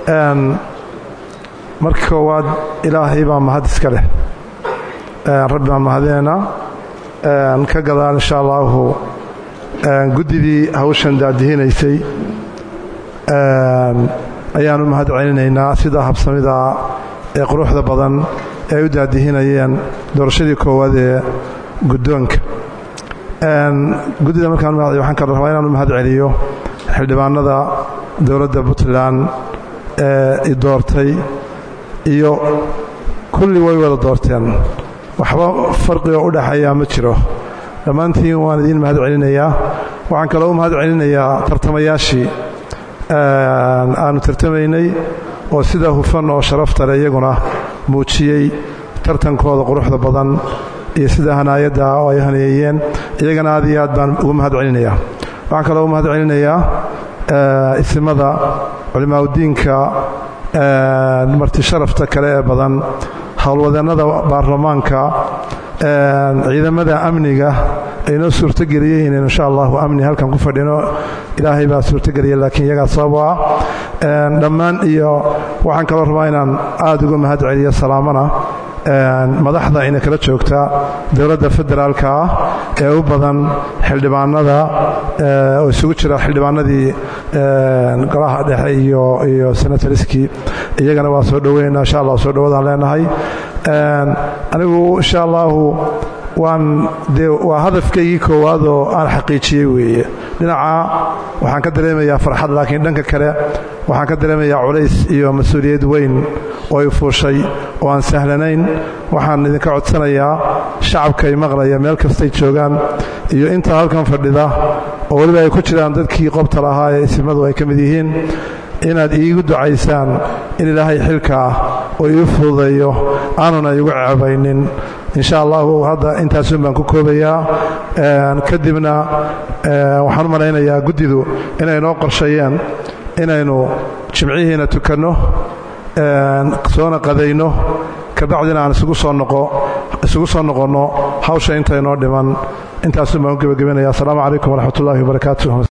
marka koowaad ilaahay baa mahad iska leh rabbi baan mahadeenaa ka gadaal insha allaahu guddidii hawshan daadihinaysay ayaanu mahad celinaynaa sida habsamida ee quruxda badan ee ay u daadihinayeen doorashadii koowaad ee guddoonka guddida markaan waxaan kala rabaa inaanu mahad celiyo xildhibaanada dowladda puntland ee i doortay iyo kulli way wada doorteen waxba farqiga u dhexeeyaa ma jiro dhammaantiin waan idiin mahad celinayaa waxaan kaloo u mahad celinayaa tartamayaashii aanu tartamaynay oo sida hufan oo sharafta leh iyaguna muujiyey tartankooda quruxda badan iyo sida hanaayadda oo ay haneeyeen iyagana aad iyo aad baan ugu mahad celinayaa waxaan kaloo u mahad celinayaa isimada culimaauddiinka marti sharafta kale ee badan howlwadeennada baarlamaanka ciidamada amniga aynoo suurtogeliyey inaynu insha allahu amni halkan ku fadhino ilaahay baa suurtogeliya laakiin iyagaa sabab u ah dhammaan iyo waxaan kaloo rabaa inaan aad uga mahad celiyo salaamana madaxda ina kala joogta dowladda federaalka ah ee u badan xildhibaanada oo isugu jira xildhibaanadii golaha dhexe iyo senatoriskii iyagana waa soo dhoweynaa insha allah soo dhowadaan leenahay anigu insha allahu waan dee waa hadafkaygii koowaad oo aan xaqiijiyey weeye dhinaca waxaan ka dareemayaa farxad laakiin dhanka kale waxaan ka dareemayaa culays iyo mas-uuliyad weyn oo ay fuushay oo aan sahlanayn waxaan idinka codsanayaa shacabkay maqlaya meel kastay joogaan iyo intaa halkan fadhida oo weliba ay ku jiraan dadkii qobta lahaa ee isimadu ay ka mid yihiin inaad iigu ducaysaan in ilaahay xilkaa oo ii fududeeyo aanuna igu ceebaynin insha allahu hadda intaasun baan ku koobayaa kadibna waxaan u malaynayaa guddidu inay noo qorsheeyeen inaynu jimcihiina tukanno soona qadayno kabacdina aan isugu soo noqonno hawsha intaynoo dhiman intaasun baan u gebagabanaya asalaamu calaykum waraxmat ullahi wabarakaatu